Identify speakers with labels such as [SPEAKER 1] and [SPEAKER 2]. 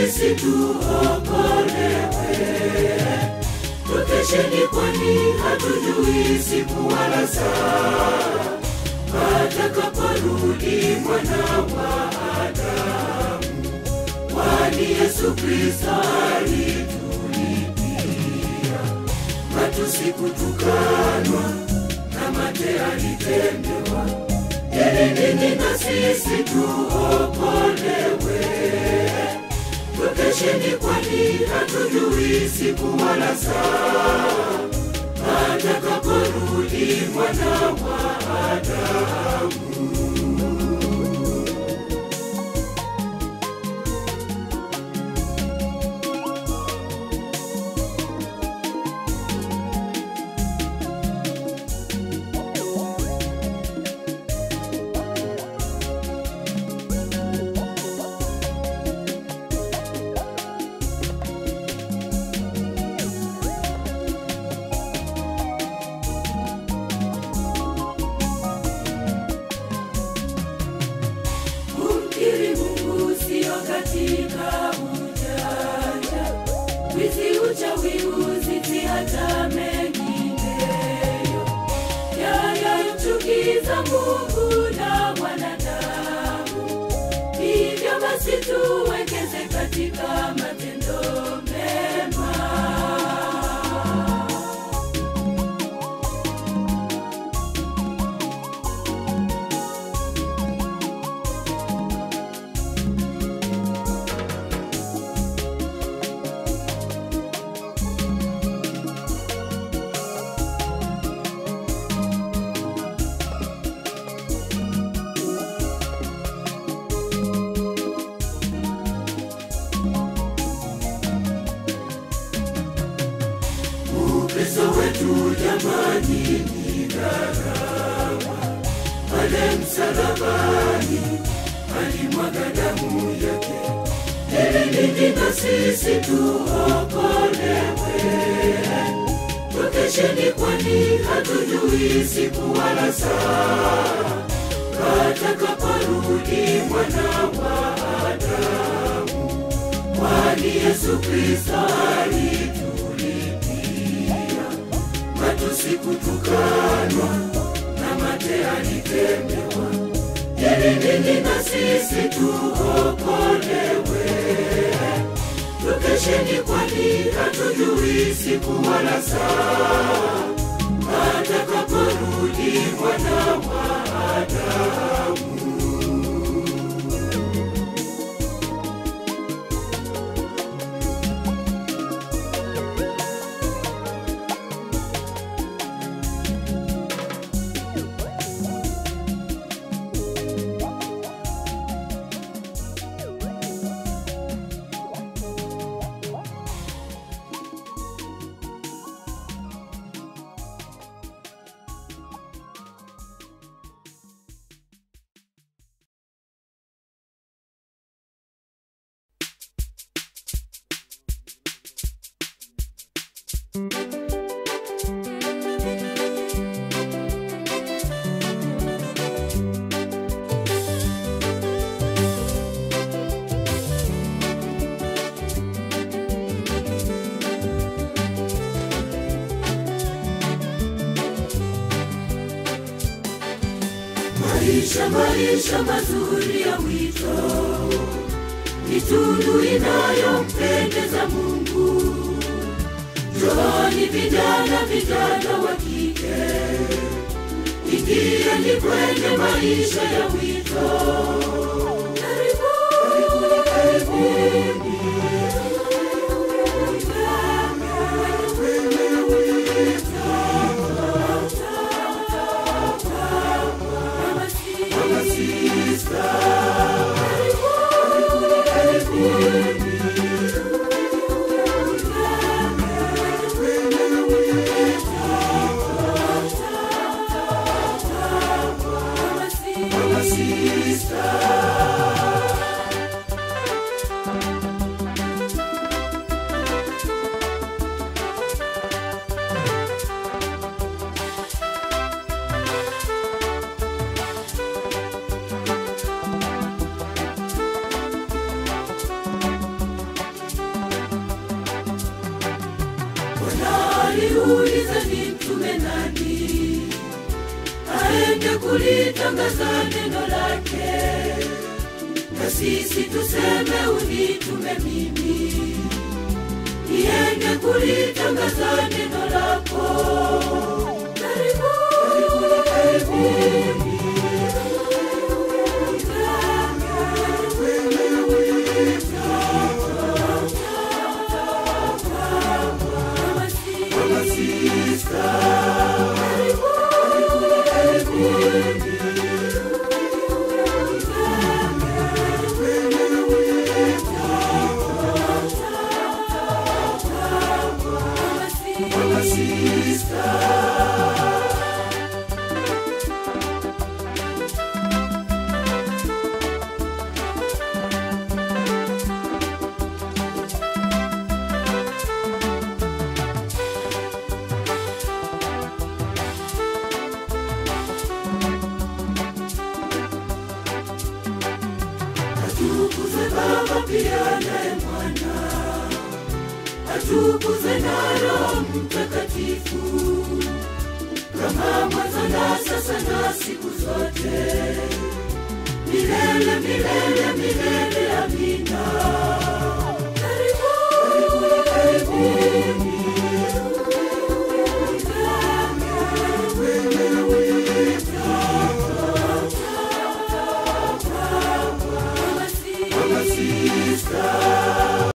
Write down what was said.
[SPEAKER 1] sisi tuokolewe. Tukesheni, kwani hatujui siku wala saa atakaporudi mwana wa Adamu, kwani Yesu Kristo alitulipia matusi, kutukanwa na mate alitendewa, ili ninyi na sisi tuokolewe. Tukesheni, kwani hatujui siku wala saa atakaporudi mwana wa Adamu. Kumkiri Mungu sio katika ujanja, wizi, uchawi, uzinzi, hata mengineyo yanayomchukiza Mungu na wanadamu. Hivyo basi tuwekeze katika matendo mema. Ukristo wetu jamani ni gharama, pale msalabani alimwaga damu yake, ili ninyi na sisi tuokolewe. Tukesheni, kwani hatujui siku wala saa atakaporudi mwana wa Adamu, kwani Yesu Kristo alitulipia matusi, kutukanwa na mate alitendewa, ili ninyi na sisi tuokolewe. Tukesheni, kwani hatujui siku wala saa atakaporudi mwana wa Adamu. Maisha, maisha mazuri ya wito ni tunu inayompendeza Mungu. Njooni vijana, vijana wa kike, ingieni kwenye maisha ya wito. Karibuni, karibuni, Mama sister, Mama sister, Bwana aliuliza ni mtume nani aende kulitangaza neno lake, na sisi tuseme unitume mimi niende kulitangaza neno lako. Karibuni, karibuni. Atukuzwe Baba pia naye Mwana, atukuzwe na Roho Mtakatifu, kama mwanzo na sasa na siku zote, milele milele milele. Amina. Karibuni, karibuni.